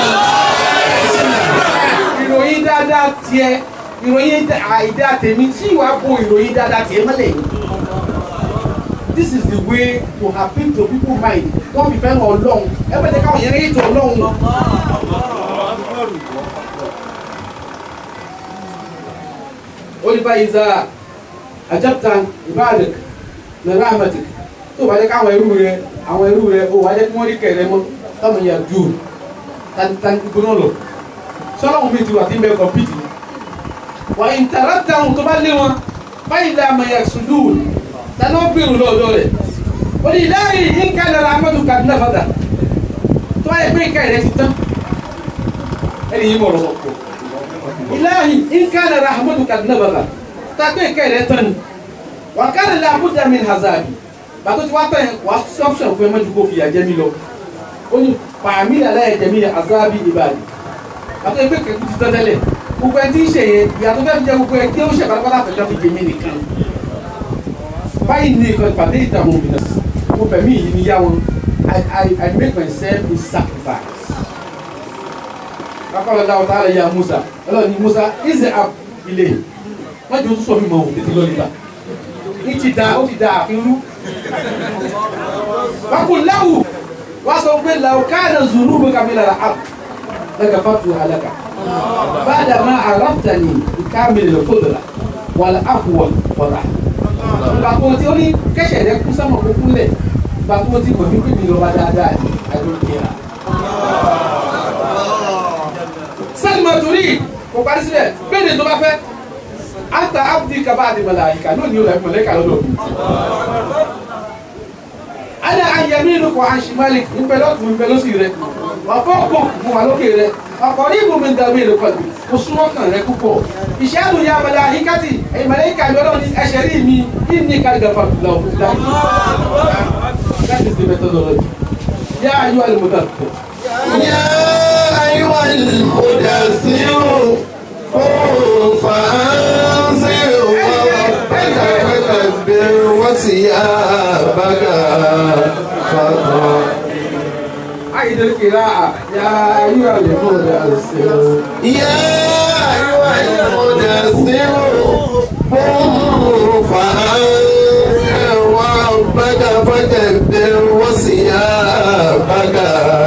ìròyìn dáadáa tiẹ̀ ìròyìn àìdá tèmi tí ìwà bo ìròyìn dáadáa tiẹ̀ mọ́lẹ̀ yìí. this is the way to appeal to people mind wọ́n fi fẹ́ràn ọlọ́run ẹ bẹ́ẹ̀ káwọn yẹn rí ètò ọlọ́run. olùfà ìzà àjẹpta ìbáàdì nàrà àmàtì tó bá jẹ́ káwọn ẹrú rẹ àwọn ẹrú rẹ ó wá jẹ́ kí wọ́n rí kẹrẹ mọ́ táwọn yà jù tani gbóná lọ sọlọ́run mi ti wà tí ń bẹ kọ̀mpìtì wà ìtàrà táwọn tó bá lé wọn báyìí la àmà yà sùdù tani ó bèrò lọ́dọ̀ rẹ̀ ó ní láàyè yín ká lọ́la amadu kaduna fada tó bá yẹ pé ìka rẹ̀ ti tán ẹni yìí bọ̀rọ̀ sọ̀kọ̀ ìláyè yín ká lọ́la amadu kaduna fada tá a pé ìka rẹ̀ tán wà ká lọ́la abuja min hazard bàtó tí wàá tẹ̀ wàá sọ́ọ̀ṣọ̀ fún ẹ mọ́jú kó fìyà jẹ́ mi lọ ó ní pàmí àlàyé jẹ́ mi azabi ibadi àti ẹgbẹ́ kẹ́kù ti tẹ́tẹ́lẹ̀ gbogbo ẹni tí ń ṣe yẹn ìyàtọ̀ fẹ́ fi jẹ gbogbo ẹni tí ó ṣe pátápátá fẹ́jọ́ fi jẹmí nìkan báyìí ní ìkan ìpàdé ìdààmú òmìnira mo fẹ̀mí yìí ní yá wọn I I I make myself a sacrifice. Kakọ́lọ́ dáwọ́ tá a lè ya Musa ọlọ́run ní Musa ìzẹ̀ ab ilé wọ́n jẹ́ oṣù sọ mi mọ̀ ọ́ tètè lọ́ọ́ nígbà ní ti da ó ti da àfin rú. Wákùn láwù wá sọ pé làwọn káàdà zùnú bó kàmí lára àpò. لكفرتها لك بعد ما عرفتني بكامل القدرة والعفو والرحمة ìgbàgbọ́ tí ó ní kẹ́sẹ̀ rẹ kú sọ́mọ̀ kó kúnlẹ̀ ìgbàgbọ́ tí kò ní pè mí lọ́ba dáadáa ní àdókè rà. máa torí kò parí sílẹ̀ bẹ́ẹ̀ ni tó bá fẹ́ anta abdi kaba adi malaika lónìí o la fi malaika lọ́dọ̀ mi. ana ayẹmínú kọ anṣimali nbẹlẹ ọtún nbẹlẹ òsì rẹ ọkọ kọ mo wà lókè rẹ ọkọ ní ibùdó mi dàbí èrè kọlù mo súnmọ́ kàn rẹ púpọ̀ ìṣẹ́nu ya malaikati ẹ̀yìn malaika mi ọlọ́run ní ẹ̀ṣẹ̀ rí mi kí ni kàlíkà fàtúlà òkú dájú. that is the methodology. yá ayé wa lè mú dàtú. يا أيها المدثر قم فأنذر وربك فكبر وثيابك فطهر عيد القراءة يا أيها المدثر يا أيها المدثر قم فأنذر وربك فكبر وثيابك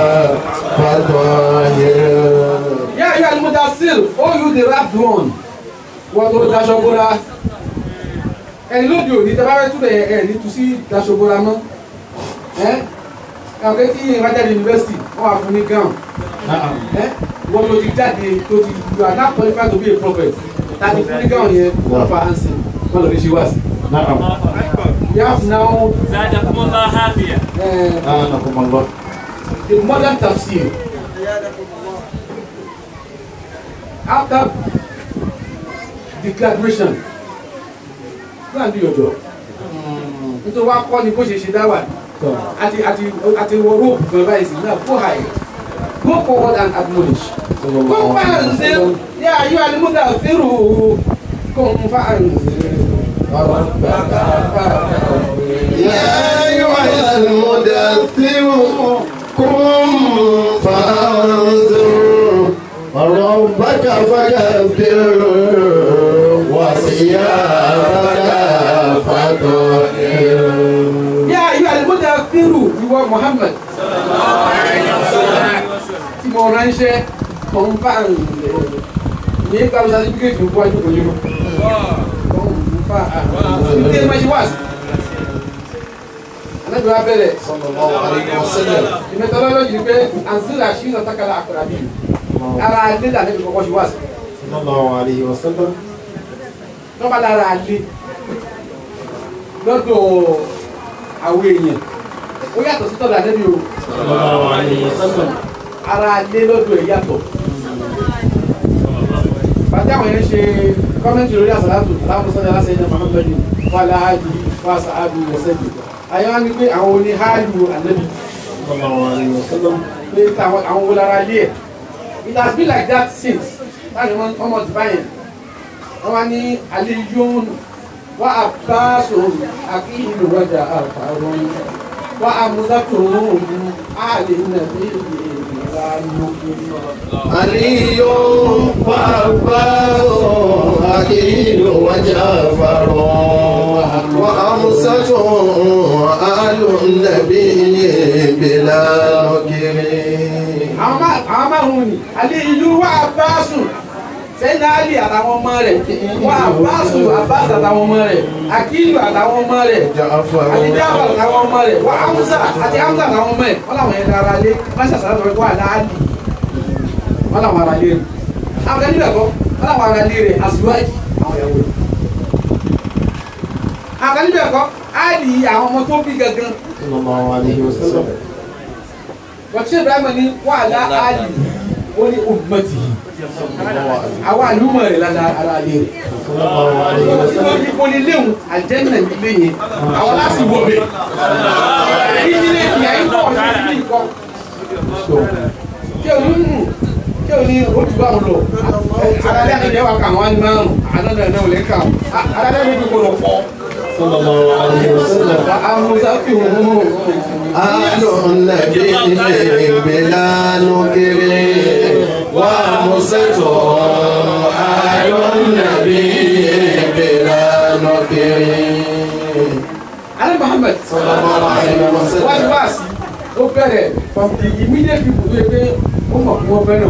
فطهر يا أيها المدثر oh you the wrapped one wọ́n tó daṣọ bóra ẹni lóde òní tẹ́ bá fẹ́ túbẹ̀ ẹ̀ ẹ̀ ní tu sí daṣọ bóra mọ́ ẹ́ kàwé tí ìwájáde yunifásitì wọ́n wà fún ní gown ẹ́ wọ́n ló ti jáde tó ti you are not qualified to be a prophet tàbí fún ní gown yẹn wọ́n fa hansi wọ́n lọ fi ṣe wá sí. you have now زادكم الله عافية uh, the modern tafsir after the graduation go and do your job nítorí wàá kọ́ ni bó ṣe ṣe dáwà àti àti àti wọ rope fún ẹ báyìí sí náà go high go forward and admonish go fàǹsẹ̀ yà ayọ́ alimuda fẹ́rù kò ń fàǹsẹ̀ ọ̀rọ̀ bàbá bàbá. يا أيها المدثر قم فأنذر ربك فكبر وثيابك فطهر yà ayọ́ alimuda fẹ́rù ìwọ Muhammad tí mo ránṣẹ́ kò ń fàǹsẹ̀ ní kàwé sátífíkẹ́tì ń wájú kò yín kò ń fàǹsẹ̀ ní ẹ̀ máa ṣe wá sí. anabi wa bẹ̀rẹ̀ صلى الله عليه وسلم the methodology ni pé anzila shi na takala akarabi ara alé la anabi kọ́kọ́ ṣe wá sí صلى الله عليه وسلم lọ́ba lára alé lọ́dọ̀ àwọn èèyàn ó yàtọ̀ sí tọ́lá anabi o صلى الله عليه وسلم ara alé lọ́dọ̀ ẹ̀ yàtọ̀ bàtí àwọn yẹn ṣe kọ́mẹ́ntì lórí àsàlátù aláàmúsọ́lá aláṣẹ ẹ̀jẹ̀ muhammadu wàhálà áàdì fásitì áàdì wọ́sẹ̀dì àyẹ̀wò á ní pé àwọn oní hálù anabi صلى الله عليه وسلم pé táwọn àwọn wo lára ilé ẹ̀ it has been like that since láti wọn ọmọ ti báyẹn wọn wá ní aliyun wá àbáṣọ àkíyìnbó wájà àfàrọn wá àmúdàtò àlè nàbí ìlànà علي وعباس أكيد وجعفر وأمسة آل النبي بلا نكر àwọn má- àwọn márùn ni aliyun wá àbáṣọ sẹ́yìn ali àtàwọn ọmọ rẹ̀ wá àbáṣọ àbáṣọ àtàwọn ọmọ rẹ̀ àkíyìnbó àtàwọn ọmọ rẹ̀ جعفر àti jábà làwọn ọmọ rẹ̀ wà ámúsà àti ámúsà làwọn ọmọ ẹ̀ wọ́n làwọn yẹn dára lé wọ́n ṣàṣàrà lọ́wọ́ wà láàlì wọ́n làwọn ara lé rẹ̀ àwọn kan níbẹ̀ kọ́ wọ́n làwọn ara lé rẹ̀ àṣìwájì àwọn ìyàwó rẹ̀ àwọn kan níbẹ̀ kọ́ áàlì àwọn ọmọ tó bí gangan صلى الله عليه وسلم wọ́n ṣe ibrahima ní wà láàlì ó ní ummati àwọn àlùmọ̀ rẹ̀ lára ara lé rẹ̀ صلى الله عليه وسلم ipò ní léwu àjẹ́nà nílé yẹn àwọn láti wọ̀ bẹ́ẹ̀ ìdílé ìyá yín bọ̀ ní ìlú ìkọ́ kí o ní mú kí o ní ojú bá wọn lọ alalẹ́ àti ìyá wa kà wọ́n á ní márùn àná náà náà ò lè kà alalẹ́ ní gbogbo lọ pọ̀ صلى الله عليه وسلم àwọn sáfì òun آل النبي بلا نكر وأمسة آل النبي بلا نكر alẹ́ Muhammad صلى الله عليه wájú وسلم wá sí ó bẹ̀rẹ̀ from the immediate people tó yẹ pé ó mọ̀ fún wọn fẹ́ràn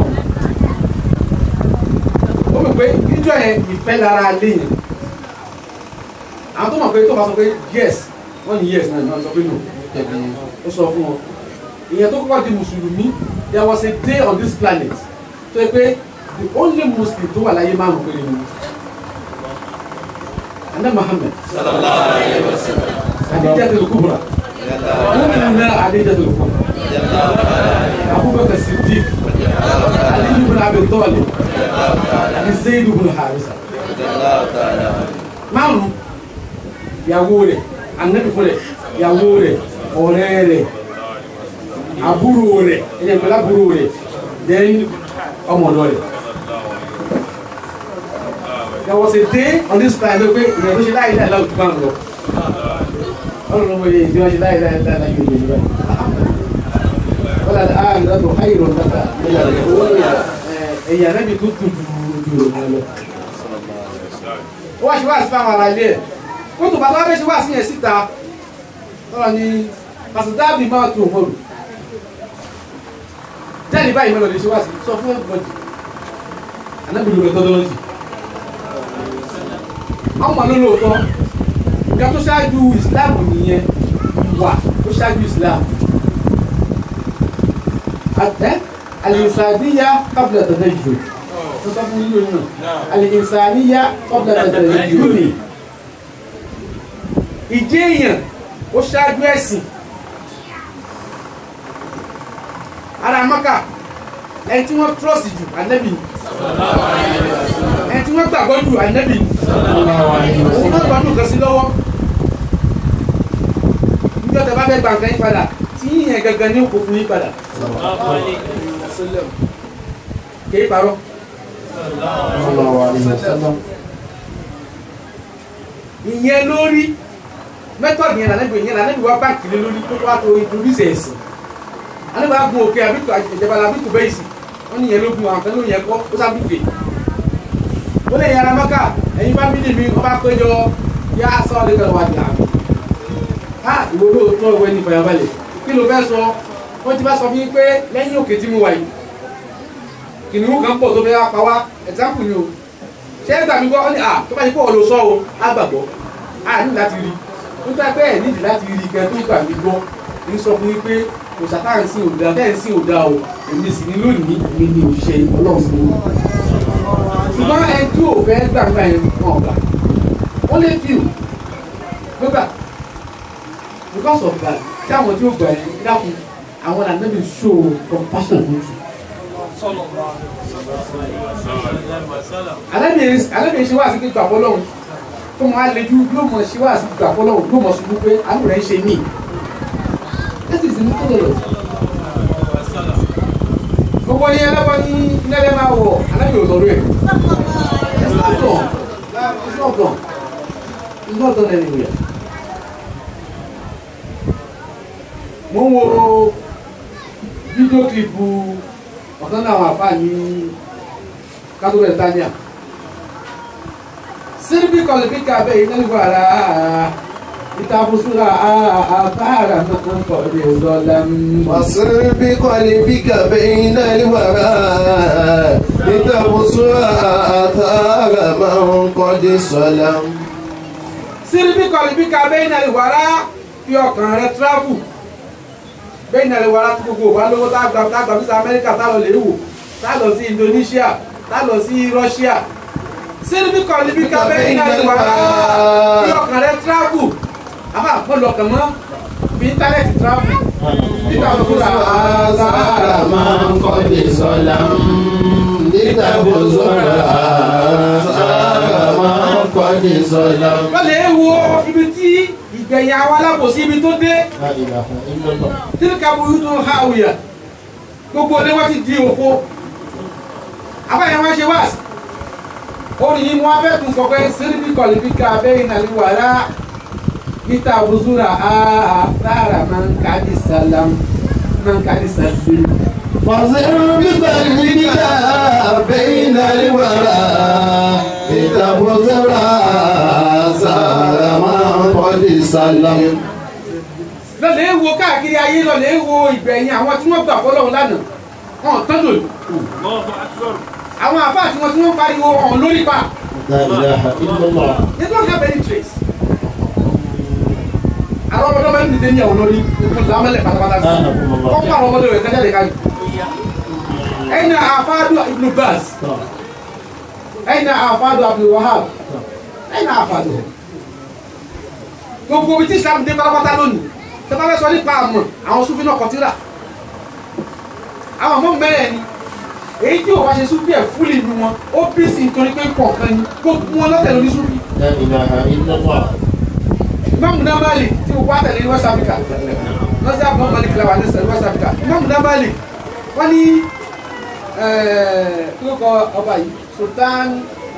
ó mọ̀ pé níjọ́ yẹn ìfẹ́ lára lé yẹn àwọn tó mọ̀ pé tó bá sọ pé yes wọ́n ní yes náà ni wọ́n sọ pé no ó sọ fún wọn ìyẹn tó kọ́kọ́ di mùsùlùmí there was a day on this planet tó yẹ pé the only muslim tó wà láyé márùn péré ni anna muhammed adijatul kubra mumina adijatul kubra abubakar siddiq ali ibn abi talib ali zayd ibn harisa márùn ìyàwó rẹ̀ anabi fún rẹ̀ ìyàwó rẹ̀ ọ̀rẹ́ rẹ̀ àbúrò rẹ̀ ẹ̀yẹ pẹ̀lú àbúrò rẹ̀ then ọmọdọ rẹ̀. there was a day on this planet ló pé ìrìn àjò ṣe láì láì láì tó bá ń lọ ọlọ́run ọmọ yẹn ìdí wọn ṣe láì láì láì láì yóò yẹ níbẹ̀. wọ́n lọ àá nígbà tó háyìí rọ̀ nígbà ẹ̀yà rẹ̀ mi tó tún ju ju rẹ̀ lọ. ó wá ṣe wá sí fáwọn ará ilé ẹ̀ kó tó bá tó wá fẹ́ ṣe wá sí yẹn síta lọ́wọ́ ni pàṣípàbí máa tó òmòrò jáde báyìí mẹ́lọ̀ lè ṣe wá sí sọ fún ẹ̀bọ̀dì anábìlú methodology àwọn ọmọ lólóòótọ́ ìgbà tó ṣáájú Islam nìyẹn wà tó ṣáájú Islam àtẹ alìsàníyà qabla tadayyun tó sọ fún yíyó náà alìsàníyà qabla tadayyun ni ìjẹ́ èèyàn ó ṣáájú ẹ̀sìn ara maka ẹni tí wọ́n trọ́sì jù ànábì ni ẹni tí wọ́n gbàgbọ́ jù ànábì ni òun náà gbàdúrà kan sí lọ́wọ́ níjọ́ tẹ bá fẹ́ gba nǹkan yín padà tí yíyan gangan ní òkú fún yín padà kì í parọ́ ìyẹn lórí mẹ́tọ̀dì yẹn lànàbì yẹn lànàbì wá báńkì lé lórí tó wá tó introduce ẹ̀sìn ale b'a gun òkè àbí ìjọba la bí tùbẹ́ ìsìn wọ́n ní yẹn ló gun àwọn kan ló yẹ kọ́ ó sá bùkè ó lè yàrá mọ́kà ẹ̀yin fámìlì mi ọba péjọ yá sọ ọ́ lẹ́gbẹ̀rún wa jà mí ká ìwọ ló tọ́ ìwé ní ìfàyàbalẹ̀ kí ló fẹ́ sọ wọ́n ti bá sọ fún yín pé lẹ́yìn òkè tí mo wà yìí kìnìún kan pọ̀ tó fẹ́ wá pa wá ẹ̀sáǹpù ni o ṣé ẹ gbà mí gbọ́ ọ́ ní à tó bá yẹ kó o lọ sọ o á gbàgbọ́ á ní láti rí ó tẹ́ pé ẹ̀ nídìí láti rí gan tó gbà mí gbọ́ ń sọ fún yín pé òṣàtà ń sin òdà bẹ́ẹ̀ ń sin òdà o èmi sì ní lónìí èmi ní òṣìṣẹ́ ọlọ́run sí i. ṣùgbọ́n ẹni tí ò fẹ́ gbàgbà yẹn wọn ọ̀gbà wọ́n lè fi ò gbọ́gbà because of that tí àwọn tí ó gbà yẹn dákun àwọn ànábì show compassion fún jù. ànábì ṣe wá sí pé gbàgbọ́ lọ́hùn tó mọ àlejò yóò mọ ṣe wá sí gbàgbọ́ lọ́hùn yóò mọ ṣubú pé àánú rẹ̀ ń ṣe mí that is the methodology. gbogbo yẹn lọ́wọ́ ní nílẹ̀ máa wọ̀ alábì òsòrò ẹ̀. it's not done it's not done it's not done anywhere. mo ń wo fídíò kílípù ọ̀kan náà àwọn àfáà ní kátó bẹ̀rẹ̀ sirbi kọlifika bẹ́ẹ̀ iná ìwà rà á ìtàbùsùlà àtàrà náà kọ̀ ní ọ̀dọ́lẹ́m. واصر بقلبك بين الورى لتبصر آثار من قد سلم sirbi kọlifika bẹ́ẹ̀ iná ìwà rà fi ọkàn rẹ tíráfù bẹ́ẹ̀ iná ìwà rà tó gbogbo wa lówó tá a gbà tá a gbà fisa amẹ́ríkà tá a lọ lè wò tá a lọ sí indonesia tá a lọ sí russia sirbi kọlifika bẹ́ẹ̀ iná ìwà rà fi ọkàn rẹ tíráfù àmà àpọ̀lù ọkàn mọ́ fi íńtánẹ́ẹ̀tì tíráfù nígbà tó kúrò آثار من قد سلم لتبصر آثار من قد سلم wọ́n lè wo ibi tí ìgbẹ̀yìn àwọn alábòsí ibi tó dé لا إله إلا الله tíríkà burú tó ha òyà gbogbo ọdẹ wọn ti di òfo abáyé wọn ṣe wá sí orin yìí wọn fẹ́ tún sọ pé síríbì kọ̀lìfíkà abẹ́yìn náà wà rá níta bùsùrà àtàrà máa ń kájí sàlám máa ń kájí sàlám. فاصر بقلبك بين الورى لتبصر آثار من قد سلم lọ́lẹ̀ wo káàkiri ayé lọ́lẹ̀ wo ìgbẹ̀yìn àwọn tí wọ́n gbà fọlọ́run lánàá wọn tán lòlù àwọn àfáà tí wọ́n tí wọ́n pariwo ọ̀hún lórí pa لا إله إلا الله they don't have any trace. àwọn ọmọdé máa ń dìde ní àwọn lórí ìfún lámẹ́lẹ̀ pátápátá sí wọ́n pa àwọn ọmọdé rẹ̀ kájáde káyì. ẹ̀yin náà àfáàdù Ibn Baz ẹ̀yin àfàdù Abdul Wahab ẹ̀yin àfàdù gbogbo ibi tí Islam dé pátápátá lónìí tẹ́lá fẹ́ sọ nípa àmọ̀ àwọn Sufi náà kọtíra àwọn ọmọ mẹ́rẹ̀ ni èyí tí ò wá ṣe Sufi ẹ̀ fúlì nu wọn ó bí sí nítorí pé kọ̀ọ̀kan ni gbogbo wọn lọ́tẹ̀ lórí Sufi لا إله إلا الله Imam Malik tí o wá tẹ̀lé ní West Africa lọ́sí àbọ̀ Malik làwà ní sẹ̀lẹ̀ West Africa Imam Malik wọ́n ní kí ló kọ ọba yìí Sultan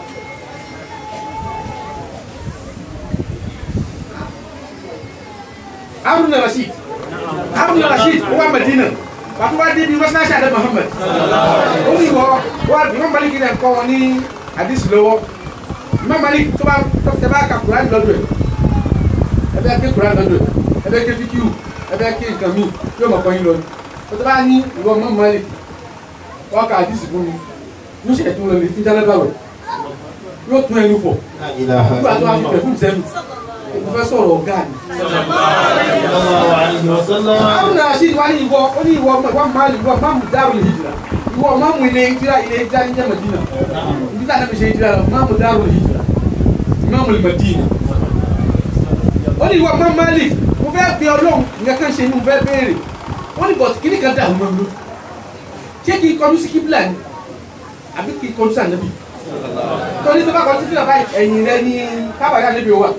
Haruna Rashid Haruna Rashid ó wá Medina pàtó wá dé ní mọ́sálásí àdé Muhammad ó ní ìwọ wá Imam Malik náà kọ́ wọn ní àdìsí lọ́wọ́ Imam Malik tó bá tó tẹ bá ka Quran lọ́dọ̀ ẹ̀ ẹ bẹ ké Quran lọ́dọ̀ ẹ̀ ẹ bẹ ké fikiu ẹ bẹ ké nǹkan mi yóò mọ̀ kọ́ yín lọ tó tẹ bá ní ìwọ Imam Malik wọ́n ka àdìsí fún mi yóò ṣe ẹ̀tún lọ lè fi jálẹ̀ báwẹ̀ yóò tún ẹnu fọ̀ لا إله nígbà tó wá fi إلا tẹ̀ fún sẹ́nu mo fẹ́ sọ̀rọ̀ ọ̀gá ni. الله عليه وسلم àwọn náà ṣì wá ní ìwọ ó ní ìwọ ìwọ máa ìwọ máa mú dáàbò lè hijira ìwọ máa mú ilé hijira ilé hijira ní jẹ́ Madina ibi tí a nàbẹ̀ ṣe hijira lọ máa mú dáàbò lè hijira máa mú lè Madina. ó ní ìwọ máa Malik mo fẹ́ fi ọlọ́run nǹkan kan ṣe ni mo fẹ́ béèrè ó ní bọ̀t kíní kan dàrú mọ́ mi ṣé kí n kọjú sí kíbla ni àbí kí n kọjú sí ànábì torí tó bá kọjú sí kíbla báyìí ẹ̀yìn rẹ ní kábàárì ànábì wa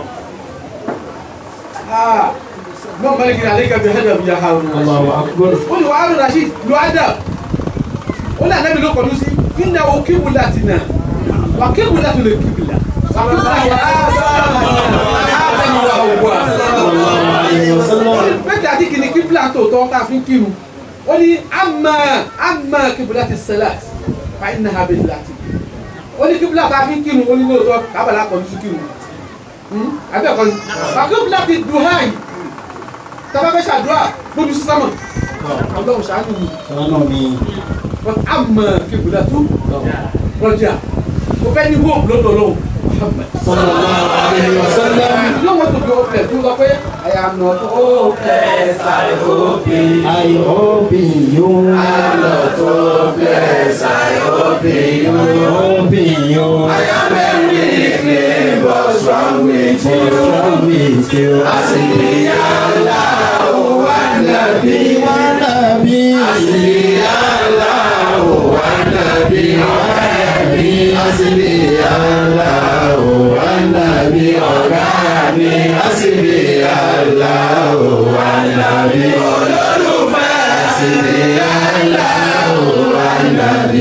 mọ maliki na aleka bi hada biya harun الله أكبر o ni wa harun rashid lu ada o ni anabi ló kọdún sí inna o kibula ti na wa kibula tó lè kibula wa kibula wa adamu wa hawa صلى الله عليه وسلم bẹ́ẹ̀ àti kìnnì kibula tó tọ́ ká fi ń kírun o ni ama ama kibula ti salat fa inna ha bẹ́ẹ̀ láti o ni kibula ká fi ń kírun o ni lóòótọ́ kábàlá kọjú sí kírun abẹ́ kọ́ni wa kibula ti dùn háyì tọ́ba fẹ́ ṣàdúrà gbójú sí sámà ọlọ́run ṣàánú mi سلام but àmọ́ kébùlà tó rọjà mo fẹ́ ní hope lọ́dọ̀ lọ́wọ́ Muhammad. صلى الله عليه وسلم you don't want to be hopeless you sọ pé I am not hopeless I hope in I hope in you I'm not hopeless I hope in you I hope in you I am very weak but strong with for you strong with you Asili Allah wa nabi wa nabi Asili Allah wa nabi hasbi Allah wa nabi ọ̀gá mi hasbi Allah wa nabi olólùfẹ́ hasbi Allah wa nabi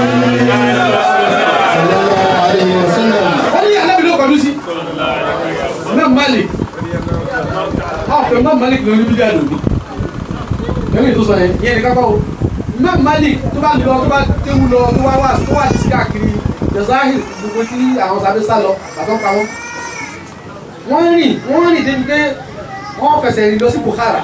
sallallahu alayhi wa sallam wọ́n ní alábi ló kọjú sí Imam Malik ọ̀pẹ̀ Imam Malik ló ní bídíà lòdì ẹ̀mí tó sọ yẹn yẹn ní kápá o Imam Malik tó bá lọ tó bá kéwu lọ tó wá wá tó wá sí káàkiri jazahir gbogbo tí àwọn sábẹ́ sá lọ bàtọ́ pa wọn wọ́n rìn wọ́n rìn débi pé wọ́n fẹsẹ̀ rìn lọ sí Bukhara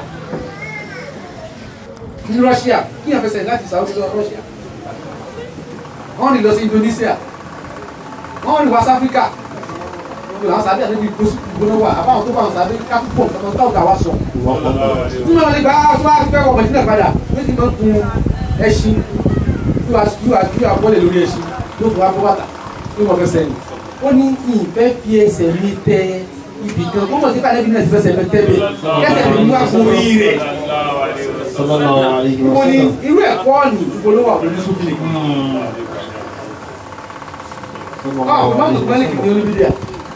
ní Russia kí yẹn fẹsẹ̀ rìn láti Saudi lọ Russia wọ́n rìn lọ sí Indonesia wọ́n rìn wá sí Africa gbogbo àwọn sábẹ́ àti ibi gbóná wà àbáwọn tó bá wọn sábẹ́ kápúpọ̀ nǹkan tó ga wá sọ. tí wọ́n lè gba aṣọ àgbẹ̀ ọmọ ìdílé padà wọ́n ti máa ń kun ẹṣin yóò yóò yóò àbọ̀lẹ̀ lórí ẹṣin yóò fún wa bọ́ bàtà yóò mọ̀ fẹsẹ̀ ni. ó ní ìfẹ́ fi ẹsẹ̀ mi tẹ ibì kan ó mọ̀ sí káàdé bí náà ti fẹsẹ̀ mi tẹ́ mi kẹsẹ̀ mi wá fún orí rẹ̀. sallallahu alayhi wa ó ní sallam irú ẹ̀kọ́ ni ìpolówó àwọn oníṣòfin ọ̀ mọ́tò mọ́lìkì ní oníbídíà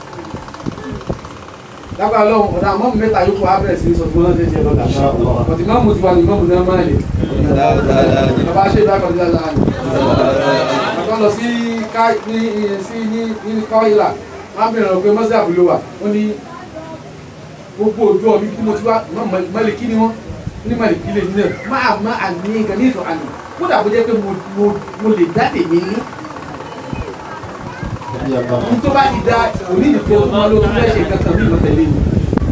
lágbára lọ́wọ́ ọ̀dà mọ́mù mẹ́ta yóò kó abẹ́rẹ́ sí sọ fún ọ́nà ṣe lọ́dà ọ̀tí mọ́mù ti wà ní mọ́mù náà máa lè bàbá ṣe ìdá kọjá láàánú ọ̀tọ́ lọ sí ká ní sí ní ní kọ́ ìlà máa bẹ̀rẹ̀ ọ̀gbẹ́ mọ́sí àbúlò wa ó ní gbogbo ojú ọ̀bí kí mo ti wá mọ́lẹ̀ kí ni wọ́n ní mọ́lẹ̀ kí lè ní náà máa má àní nǹkan ní ìtàn àná kódà bó jẹ́ pé mo lè dá tèmi ní ní tó bá ti da òní ìdìbò tó máa ló tún fẹ́ ṣe nǹkan kan bí ìmọ̀tẹ́lẹ́ ni.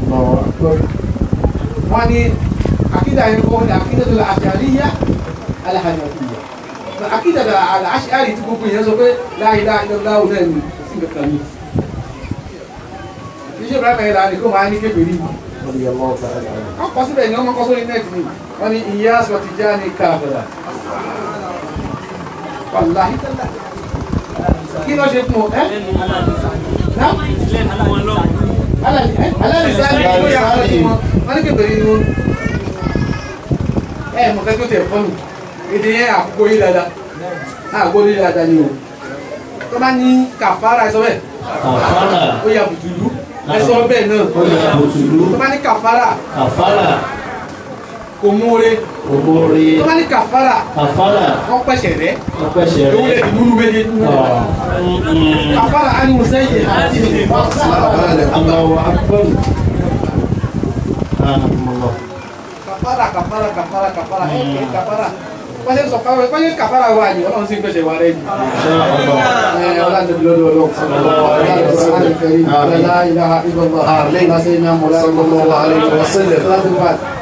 wọ́n ní akídà yẹn kọ́ ní akídà tó la àṣàríyá alahàjàfíyà akídà tó la àṣàrí tí gbogbo yẹn sọ pé láyé láyé láwù náà ní sí nǹkan kan ní. iṣẹ́ ìbára yẹn la ní kó máa ní kébèrè yìí. wọ́n kọ́ síbẹ̀ ni wọ́n kọ́ sórí nẹ́ẹ̀tì ni wọ́n ní ìyá sọ̀tì já ní káfíà wàláhí tẹ́lá kí ló ṣe fún ọ ẹ́ lẹ́nu aláàdúrà náà lẹ́nu wọn lọ. alalisani ló yà wọ́n ti wọn wọ́n ní kébèrè ni wọn. ẹ mọ̀ kẹ́kẹ́ tẹ̀ fọ́nù èdè yẹn àgbo yìí dáadáa àgbo yìí dáadáa ni o tó bá ní kàfàrà ẹ sọ bẹ́ẹ̀ kàfàrà ó yà bùtùlù ẹ sọ bẹ́ẹ̀ náà ó yà bùtùlù tó bá ní kàfàrà kàfàrà kò múre òmòrè tó bá ní kàfàrà kàfàrà wọ́n pẹ̀sẹ̀ rẹ̀ ọpẹṣẹ owó lè rẹ. dì múlù méje kàfàrà á ní mo sẹ́yìn Allahu akbar. Alhamdulillah. kàfàrà kàfàrà kàfàrà kàfàrà ẹ kì í kàfàrà wọ́n ṣe sọ fáwọn wọ́n ṣe kàfàrà wà ní ọlọ́run sí gbèsè wà rẹ̀ ni. Inshallah. ọlọ́run lọ́dọ̀ ọlọ́run. لا إله إلا الله لا سيدنا مولانا صلى الله عليه وسلم صلاة الفاتحة